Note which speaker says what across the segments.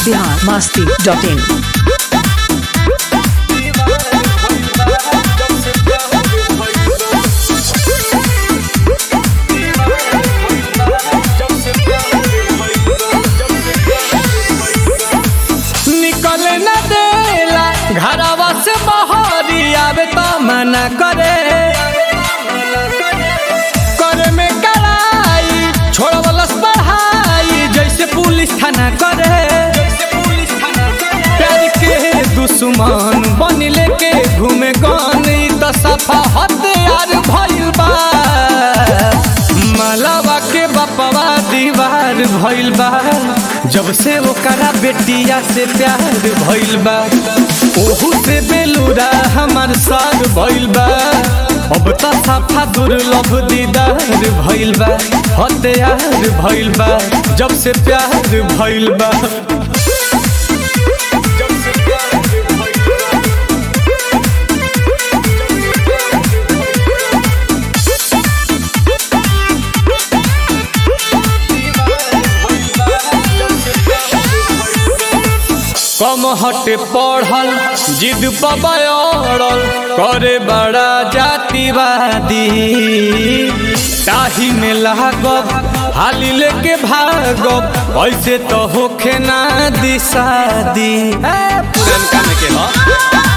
Speaker 1: Bihar Masti dot in
Speaker 2: निकले न देला घरवा से बहरी आवे तो मना करे करे में कड़ाई छोड़वलस पढ़ाई जैसे पुलिस थाना करे प्यार के दुश्मन बन लेके घूमे गन ई तो सफा हथियार भइल बा मलावा के बपवा दीवार भइल बा जब से ओकरा बेटिया से प्यार भइल बा ओहू से बेलूरा हमार सार भइल बा अब त सफा दुर्लभ दीदार भइल बा हथियार भइल बा जब से प्यार भइल बा कम हटे पढ़ल जिद पबड़ल करे बड़ा जातिवादी ताही में लागब हाली लेके भागब ऐसे तो होखे ना दिशादी पुरनका में के ह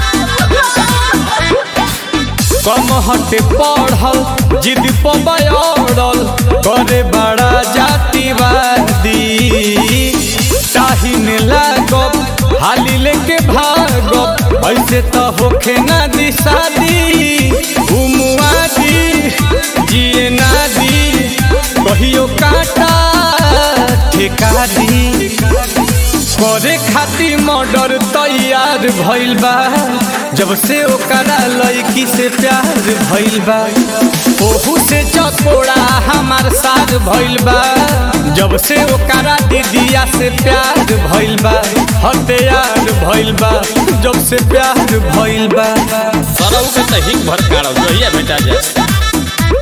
Speaker 2: कम हटे पढ़ल जिद पबड़ल करे बड़ा जातिवादी ताही में लागब हाली लेके भागब ऐसे तो होखे ना दी शादी घुमुआ दी जिए ना दी कहियो काटा ठेका दी करे खातिर मर्डर तैयार भइल बा जब से ओकरा लड़की से प्यार भइल बा ओहू से चकोड़ा हमार साथ भइल बा जब से ओकरा दीदिया से प्यार भइल बा हथियार भइल बा जब से प्यार भइल बा
Speaker 3: सरौ के त हिक भर काढ़ो जहिया भेटा जाए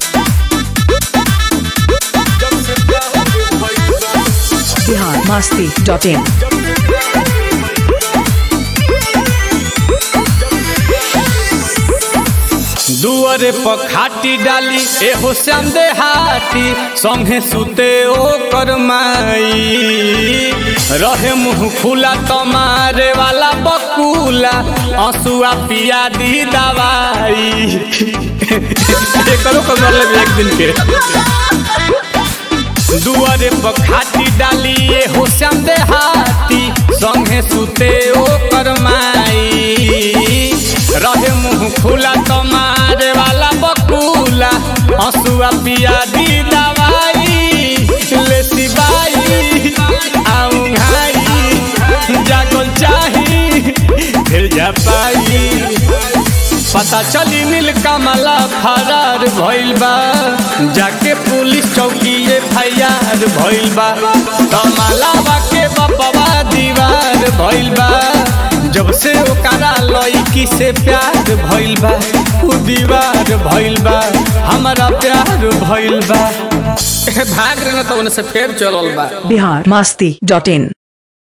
Speaker 1: बिहार मस्ती डॉट इन
Speaker 2: दुअरे पर खाटी डाली एहो श्याम देहाती संगे सुते ओकर माई रहे मुंह खुला तमारे वाला बकुला आंसुआ पिया दी दवाई एकरो को मरले एक दिन के दुआरे पर खाटी डाली एहो श्याम देहाती संगे सुते ओकर माई रहे मुंह खुला तमारे वाला बकुला हंसुआ पिया दी दवाई ले सिबाई आऊंघाई जागल चाही फिर जा पाई पता चली नील कमला फरार भइल बा जाके पुलिस चौकी एफआईआर भइल बा कमलावा के बपवा दीवार भइल बा जब से ओकरा लड़की से प्यार भइल बा उ दीवार भइल बा हमारा प्यार भइल बा
Speaker 3: भाग रहे न तो उनसे फेर चलल बा
Speaker 1: बिहार मस्ती डॉट इन